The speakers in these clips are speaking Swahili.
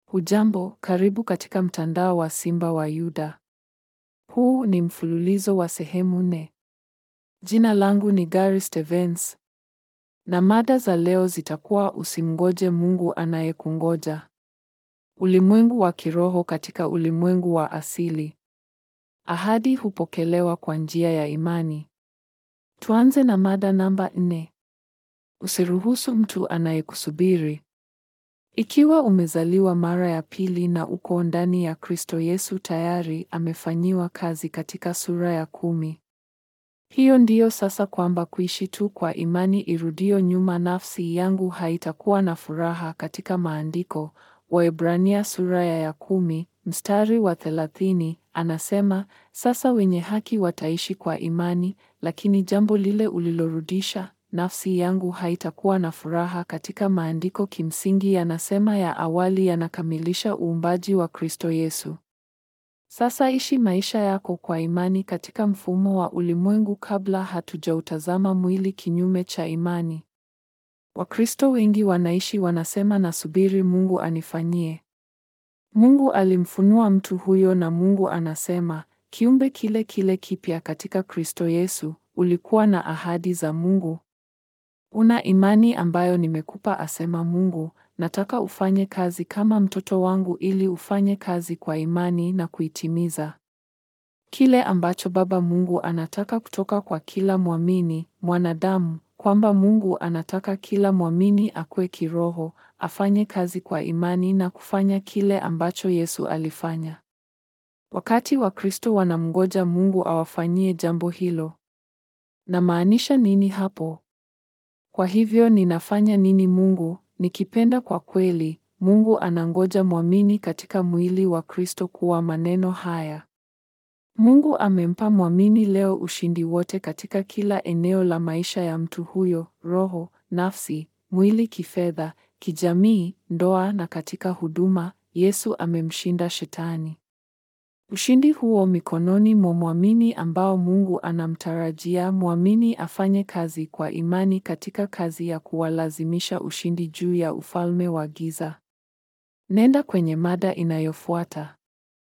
Hujambo, karibu katika mtandao wa Simba wa Yuda. Huu ni mfululizo wa sehemu nne. Jina langu ni Gary Stevens. Na mada za leo zitakuwa usimngoje Mungu anayekungoja. Ulimwengu wa kiroho katika ulimwengu wa asili. Ahadi hupokelewa kwa njia ya imani. Tuanze na mada namba nne. Usiruhusu mtu anayekusubiri. Ikiwa umezaliwa mara ya pili na uko ndani ya Kristo Yesu tayari amefanyiwa kazi katika sura ya kumi. Hiyo ndiyo sasa kwamba kuishi tu kwa imani irudio nyuma nafsi yangu haitakuwa na furaha katika maandiko. Waebrania sura ya ya kumi, mstari wa thelathini, anasema, sasa wenye haki wataishi kwa imani, lakini jambo lile ulilorudisha nafsi yangu haitakuwa na furaha katika maandiko kimsingi yanasema ya awali yanakamilisha uumbaji wa Kristo Yesu. Sasa ishi maisha yako kwa imani katika mfumo wa ulimwengu kabla hatujautazama mwili kinyume cha imani. Wakristo wengi wanaishi wanasema nasubiri Mungu anifanyie. Mungu alimfunua mtu huyo na Mungu anasema, kiumbe kile kile kipya katika Kristo Yesu, ulikuwa na ahadi za Mungu. Una imani ambayo nimekupa, asema Mungu. Nataka ufanye kazi kama mtoto wangu ili ufanye kazi kwa imani na kuitimiza kile ambacho Baba Mungu anataka kutoka kwa kila mwamini mwanadamu, kwamba Mungu anataka kila mwamini akue kiroho, afanye kazi kwa imani na kufanya kile ambacho Yesu alifanya. Wakati Wakristo wanamngoja Mungu awafanyie jambo hilo. Namaanisha nini hapo? Kwa hivyo ninafanya nini Mungu? Nikipenda kwa kweli, Mungu anangoja mwamini katika mwili wa Kristo kuwa maneno haya. Mungu amempa mwamini leo ushindi wote katika kila eneo la maisha ya mtu huyo, roho, nafsi, mwili, kifedha, kijamii, ndoa na katika huduma. Yesu amemshinda Shetani. Ushindi huo mikononi mwa mwamini ambao Mungu anamtarajia mwamini afanye kazi kwa imani katika kazi ya kuwalazimisha ushindi juu ya ufalme wa giza. Nenda kwenye mada inayofuata.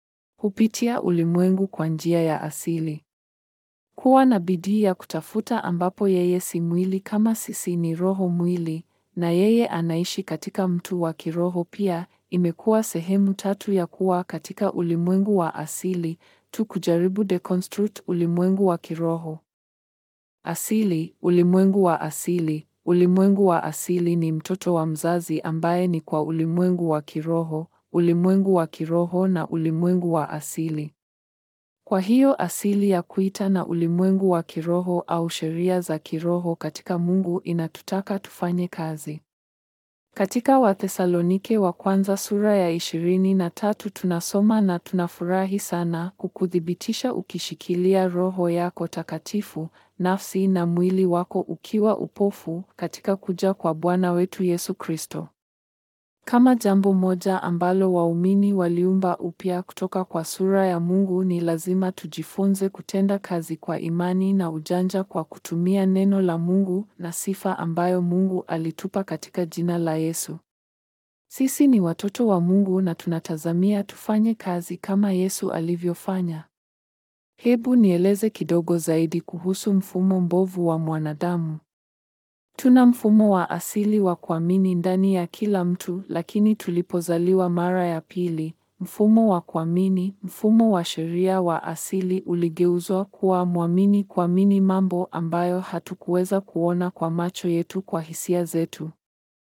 Hupitia ulimwengu kwa njia ya asili. Kuwa na bidii ya kutafuta ambapo yeye si mwili kama sisi ni roho mwili na yeye anaishi katika mtu wa kiroho pia imekuwa sehemu tatu ya kuwa katika ulimwengu wa asili tu kujaribu deconstruct ulimwengu wa kiroho. Asili, ulimwengu wa asili. Ulimwengu wa asili ni mtoto wa mzazi ambaye ni kwa ulimwengu wa kiroho, ulimwengu wa kiroho na ulimwengu wa asili. Kwa hiyo asili ya kuita na ulimwengu wa kiroho au sheria za kiroho katika Mungu inatutaka tufanye kazi. Katika Wathesalonike wa kwanza sura ya ishirini na tatu tunasoma na tunafurahi sana kukuthibitisha ukishikilia roho yako takatifu, nafsi na mwili wako ukiwa upofu katika kuja kwa Bwana wetu Yesu Kristo. Kama jambo moja ambalo waumini waliumba upya kutoka kwa sura ya Mungu ni lazima tujifunze kutenda kazi kwa imani na ujanja kwa kutumia neno la Mungu na sifa ambayo Mungu alitupa katika jina la Yesu. Sisi ni watoto wa Mungu na tunatazamia tufanye kazi kama Yesu alivyofanya. Hebu nieleze kidogo zaidi kuhusu mfumo mbovu wa mwanadamu. Tuna mfumo wa asili wa kuamini ndani ya kila mtu, lakini tulipozaliwa mara ya pili, mfumo wa kuamini, mfumo wa sheria wa asili uligeuzwa kuwa mwamini kuamini mambo ambayo hatukuweza kuona kwa macho yetu kwa hisia zetu.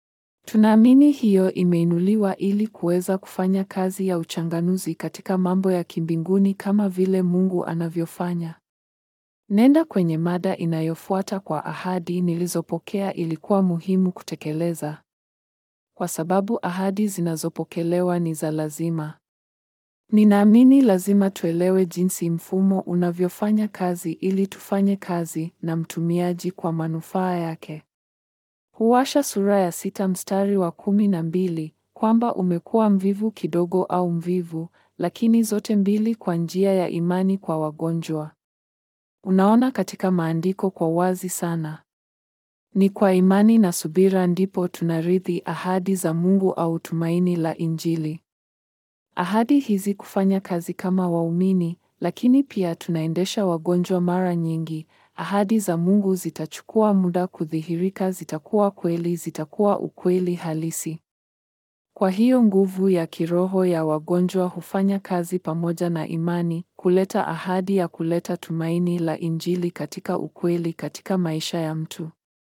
Tunaamini hiyo imeinuliwa ili kuweza kufanya kazi ya uchanganuzi katika mambo ya kimbinguni kama vile Mungu anavyofanya. Nenda kwenye mada inayofuata kwa ahadi nilizopokea ilikuwa muhimu kutekeleza. Kwa sababu ahadi zinazopokelewa ni za lazima. Ninaamini lazima tuelewe jinsi mfumo unavyofanya kazi ili tufanye kazi na mtumiaji kwa manufaa yake. Huwasha sura ya sita mstari wa kumi na mbili kwamba umekuwa mvivu kidogo au mvivu, lakini zote mbili kwa njia ya imani kwa wagonjwa. Unaona katika maandiko kwa wazi sana. Ni kwa imani na subira ndipo tunarithi ahadi za Mungu au tumaini la Injili. ahadi hizi kufanya kazi kama waumini, lakini pia tunaendesha wagonjwa mara nyingi. Ahadi za Mungu zitachukua muda kudhihirika, zitakuwa kweli, zitakuwa ukweli halisi. Kwa hiyo nguvu ya kiroho ya wagonjwa hufanya kazi pamoja na imani, kuleta ahadi ya kuleta tumaini la Injili katika ukweli katika maisha ya mtu.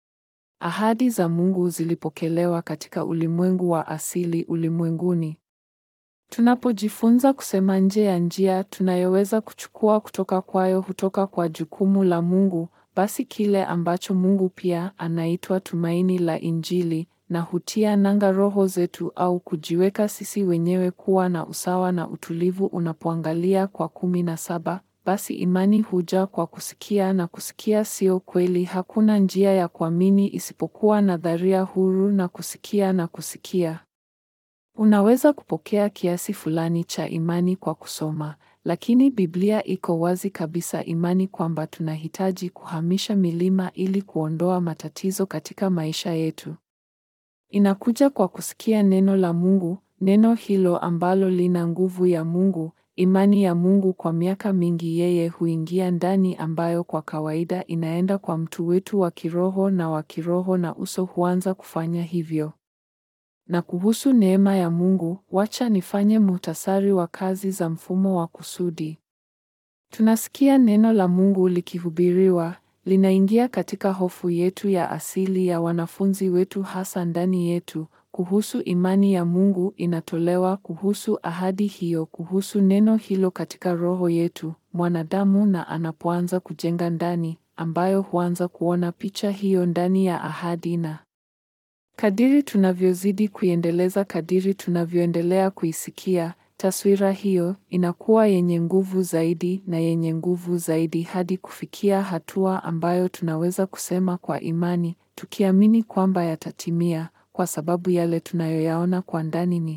Ahadi za Mungu zilipokelewa katika ulimwengu wa asili ulimwenguni. Tunapojifunza kusema nje ya njia tunayoweza kuchukua kutoka kwayo hutoka kwa jukumu la Mungu, basi kile ambacho Mungu pia anaitwa tumaini la Injili na hutia nanga roho zetu au kujiweka sisi wenyewe kuwa na usawa na utulivu. Unapoangalia kwa kumi na saba, basi imani huja kwa kusikia na kusikia sio kweli. Hakuna njia ya kuamini isipokuwa nadharia huru na kusikia na kusikia. Unaweza kupokea kiasi fulani cha imani kwa kusoma, lakini Biblia iko wazi kabisa imani kwamba tunahitaji kuhamisha milima ili kuondoa matatizo katika maisha yetu. Inakuja kwa kusikia neno la Mungu, neno hilo ambalo lina nguvu ya Mungu, imani ya Mungu. Kwa miaka mingi yeye huingia ndani, ambayo kwa kawaida inaenda kwa mtu wetu wa kiroho na wa kiroho, na uso huanza kufanya hivyo. Na kuhusu neema ya Mungu, wacha nifanye muhtasari wa kazi za mfumo wa kusudi. Tunasikia neno la Mungu likihubiriwa, linaingia katika hofu yetu ya asili ya wanafunzi wetu, hasa ndani yetu. Kuhusu imani ya Mungu inatolewa, kuhusu ahadi hiyo, kuhusu neno hilo katika roho yetu mwanadamu, na anapoanza kujenga ndani, ambayo huanza kuona picha hiyo ndani ya ahadi na Kadiri tunavyozidi kuiendeleza, kadiri tunavyoendelea kuisikia, taswira hiyo inakuwa yenye nguvu zaidi na yenye nguvu zaidi hadi kufikia hatua ambayo tunaweza kusema kwa imani, tukiamini kwamba yatatimia, kwa sababu yale tunayoyaona kwa ndani ni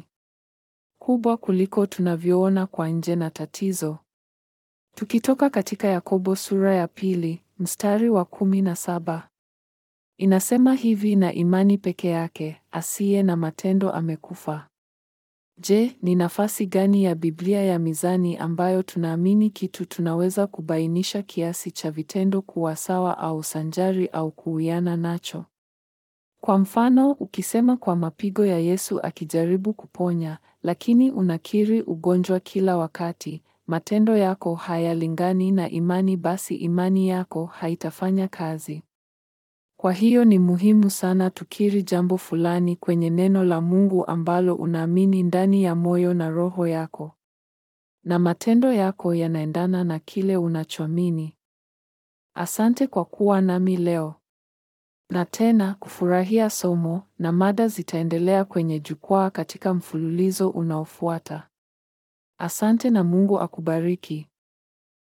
kubwa kuliko tunavyoona kwa nje. Na tatizo, tukitoka katika Yakobo sura ya pili mstari wa kumi na saba Inasema hivi, na imani peke yake asiye na matendo amekufa. Je, ni nafasi gani ya Biblia ya mizani ambayo tunaamini kitu tunaweza kubainisha kiasi cha vitendo kuwa sawa au sanjari au kuwiana nacho? Kwa mfano, ukisema kwa mapigo ya Yesu akijaribu kuponya, lakini unakiri ugonjwa kila wakati, matendo yako hayalingani na imani, basi imani yako haitafanya kazi. Kwa hiyo ni muhimu sana tukiri jambo fulani kwenye neno la Mungu ambalo unaamini ndani ya moyo na roho yako, na matendo yako yanaendana na kile unachoamini. Asante kwa kuwa nami leo, na tena kufurahia somo, na mada zitaendelea kwenye jukwaa katika mfululizo unaofuata. Asante na Mungu akubariki.